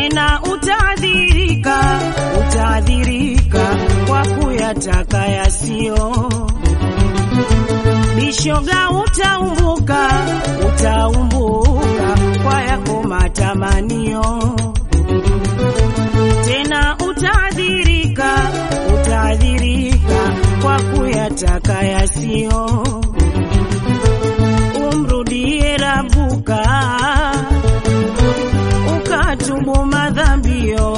tena utaadhirika, utaadhirika kwa kuyataka yasiyo. Bishoga utaumbuka, utaumbuka kwa yako matamanio. Tena utaadhirika, utaadhirika kwa kuyataka yasiyo. Umrudie Rabuka ukatubu madhambio,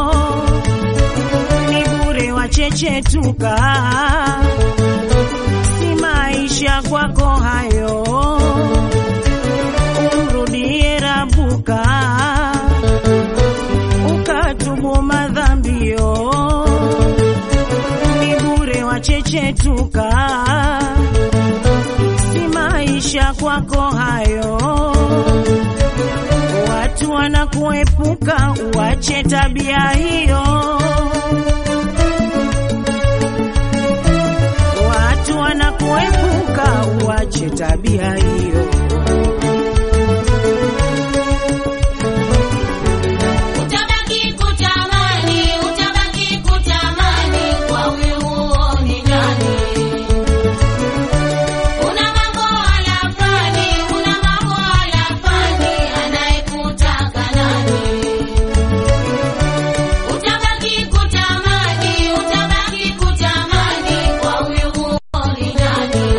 ni bure wachechetuka, si maisha kwako hayo. Umrudie Rabuka ukatubu madhambio, ni bure wachechetuka, si maisha kwako hayo watu wanakuepuka, uache tabia hiyo. Watu wanakuepuka, uache tabia hiyo. Utabaki kutamani, utabaki kutamani kwa huyu huoni ndani. Una mambo alafani, una mambo alafani, anayekutaka nani? Utabaki kutamani, utabaki kutamani kwa huyu huoni ndani.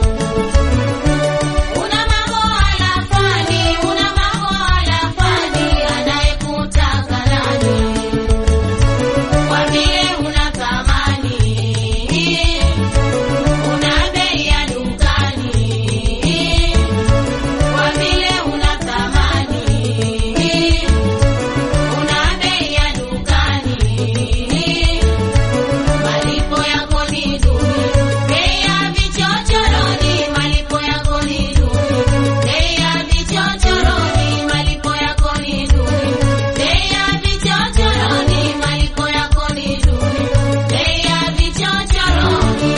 Una mambo alafani, una mambo alafani, anayekutaka nani? Kwa vile una thamani, una bei ya dukani. Kwa vile una thamani, una bei ya dukani. Malipo yako ni duni, bei ya vichochoroni, malipo yako ni duni, bei ya vichochoroni, malipo yako ni duni, bei ya vichochoroni, malipo yako ni duni, bei ya vichochoroni.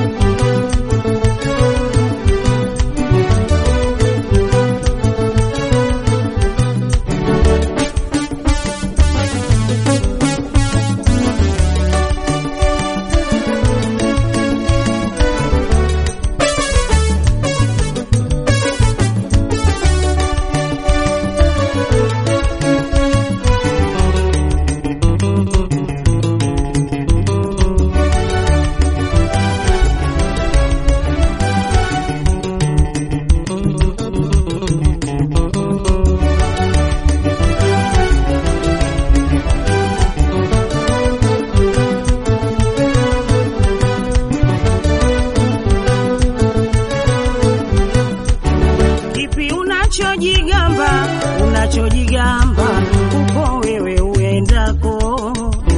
Kipi unachojigamba, unachojigamba uko wewe uendako?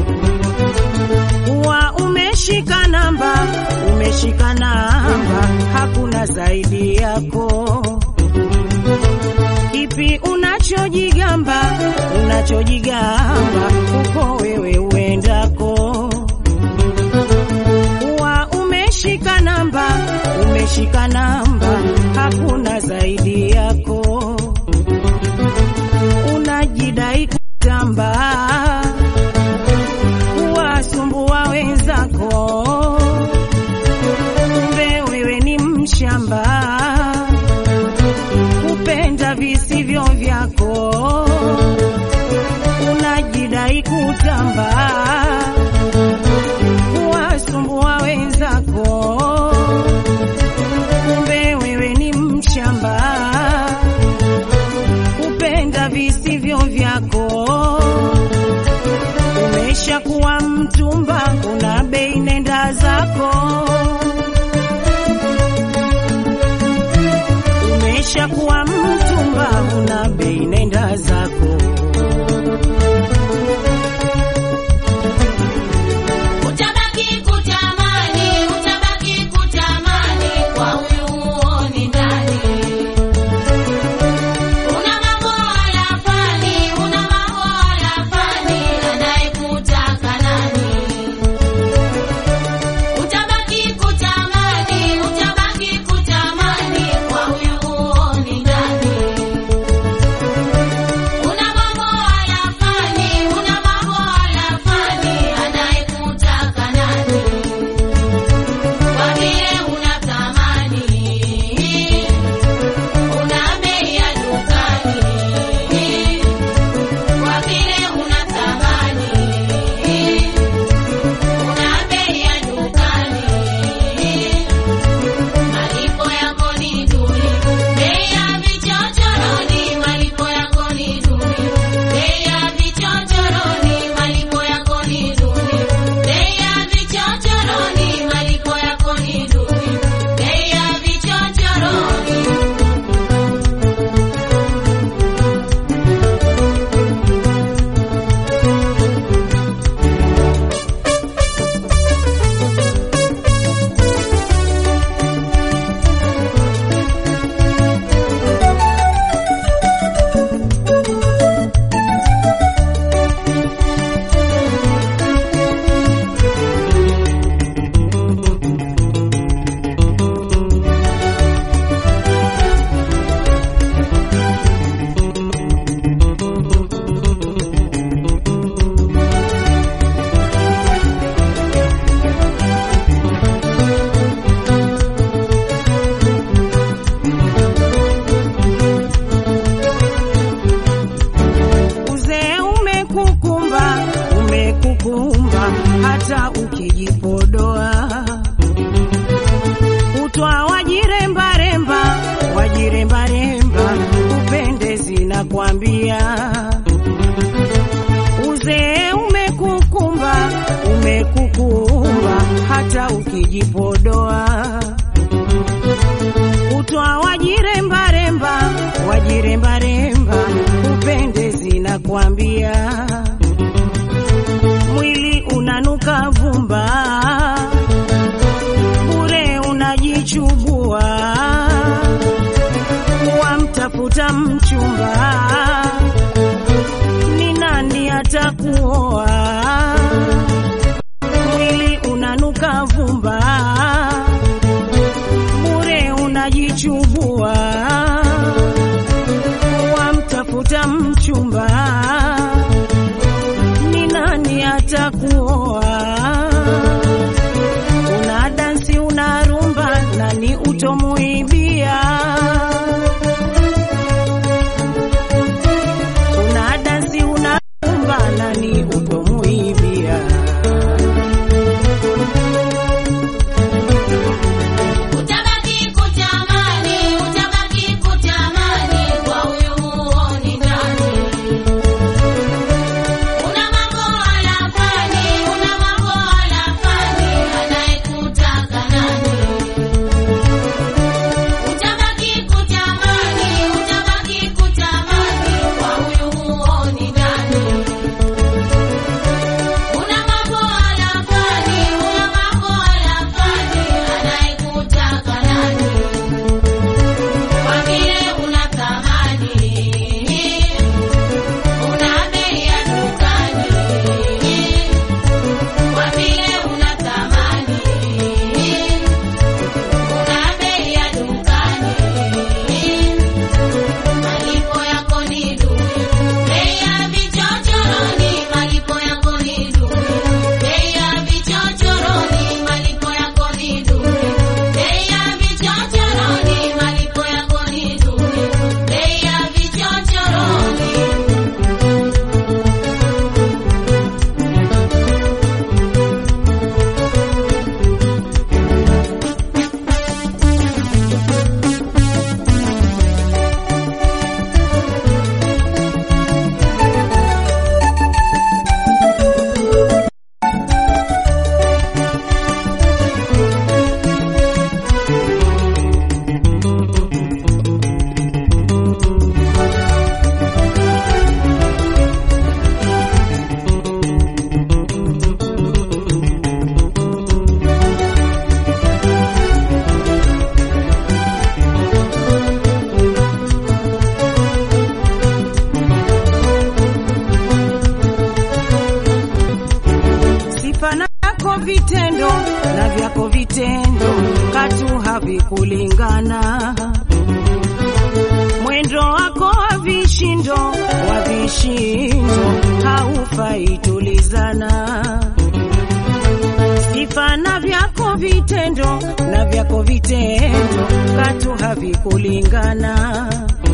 Uwa umeshika namba, umeshika namba, hakuna zaidi yako. Kipi unachojigamba, unachojigamba uko wewe uendako? Uwa umeshika namba, umeshika namba, hakuna zaidi yako. Unajidai kutamba, kuwasumbua wenzako, kumbe wewe ni mshamba, kupenda visivyo vyako. Unajidai kutamba kuwasumbua wenzako, kumbe wewe ni mshamba, kupenda visivyo vyako. Umeshakuwa mtumba, una bei, nenda zako. Umeshakuwa mtumba, una bei, nenda zako. Utabaki kutamani, utabaki kutamani kwa huyu huoni ndani. Una mambo alafani, una mambo alafani, anayekutaka nani? Utabaki kutamani, utabaki kutamani kwa huyu huoni ndani. kuumba hata ukijipodoa utwa wajirembaremba wajirembaremba upendezi na kuambia mwili unanuka vumba bure unajichubua wamtafuta mchumba ni nani atakuoa mwili unanuka vumba bure unajichubua wamtafuta mchumba ni nani atakuoa una dansi una rumba nani utomuibia una dansi una rumba nani utomuibia Utabaki kutamani, utabaki kutamani kwa huyu huoni ndani. Una mambo alafani, una mambo alafani, anayekutaka nani? Utabaki kutamani, utabaki kutamani kwa huyu huoni ndani. Una mambo alafani, una mambo alafani, anayekutaka nani? Kwa vile una thamani, una bei ya dukani. Kwa vile una thamani, una bei ya dukani. Malipo yako ni duni, bei ya vichochoroni. Malipo yako ni duni, bei ya vichochoroni. Malipo yako ni duni, bei ya vichochoroni. Malipo yako ni duni, bei ya vichochoroni. sifa nako vitendo na vyako vitendo katu havikulingana mwendo wako wa vishindo wa vishindo haufai tulizana sifa na vyako vitendo na vyako vitendo katu havikulingana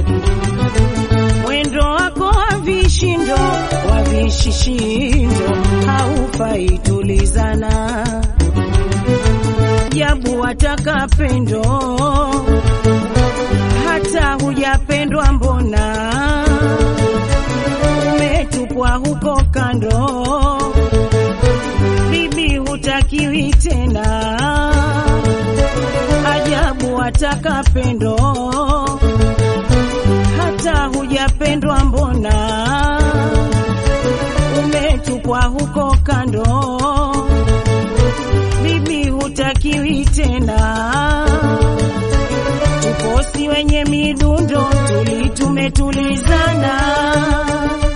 mwendo wako wa vishindo wa vishishindo haufai tulizana jabu wataka pendo hata hujapendwa mbona umetupwa huko kando bibi hutakiwi tena ajabu wataka pendo hata hujapendwa mbona umetupwa huko kando bibi hutakiwi tena tukosi wenye midundo tuli tumetulizana